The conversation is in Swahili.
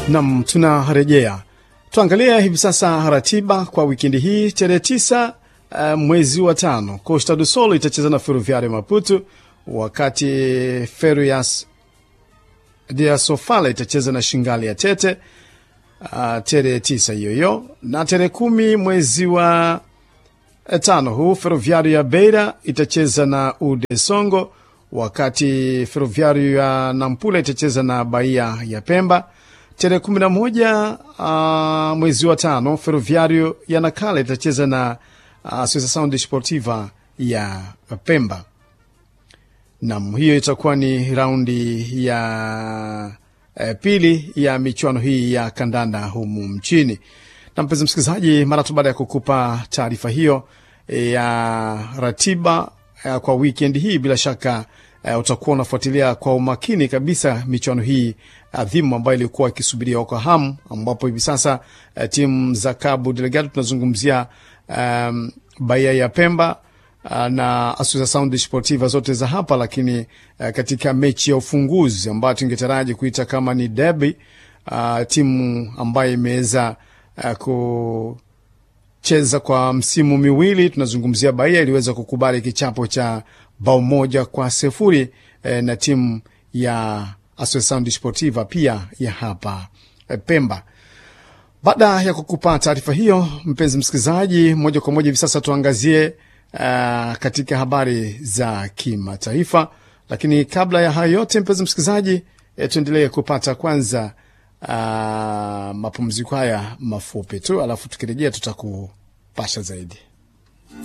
Nam, tunarejea tuangalia hivi sasa ratiba kwa wikendi hii. Tarehe tisa uh, mwezi wa tano, Costa do Sol itacheza na Ferroviario Maputo, wakati Ferias de Sofala itacheza na Shingali ya Tete uh, tarehe tisa hiyo hiyo, na tarehe kumi mwezi wa tano huu Ferroviario ya Beira itacheza na Ude Songo, wakati Ferroviario ya Nampula itacheza na Bahia ya Pemba. Tarehe kumi na moja uh, mwezi wa tano Ferroviario ya Nakala itacheza na uh, Associação Desportiva ya Pemba. Nam, hiyo itakuwa ni raundi ya eh, pili ya michuano hii ya kandanda humu mchini. Na mpenzi msikilizaji, mara tu baada ya kukupa taarifa hiyo eh, ya ratiba eh, kwa weekend hii, bila shaka eh, utakuwa unafuatilia kwa umakini kabisa michuano hii adhimu ambayo ilikuwa ikisubiriwa kwa hamu, ambapo hivi sasa eh, timu za Cabo Delgado tunazungumzia um, Bahia ya Pemba uh, na Associação Desportiva zote za hapa, lakini uh, katika mechi ya ufunguzi ambayo tungetaraji kuita kama ni derby uh, timu ambayo imeweza uh, kucheza kwa msimu miwili, tunazungumzia Bahia iliweza kukubali kichapo cha bao moja kwa sifuri eh, na timu ya Associação Desportiva pia ya hapa eh, Pemba. Baada ya kukupa taarifa hiyo, mpenzi msikilizaji, moja kwa moja hivi sasa tuangazie uh, katika habari za kimataifa. Lakini kabla ya hayo yote, mpenzi msikilizaji, eh, tuendelee kupata kwanza uh, mapumziko haya mafupi tu, alafu tukirejea tutakupasha zaidi.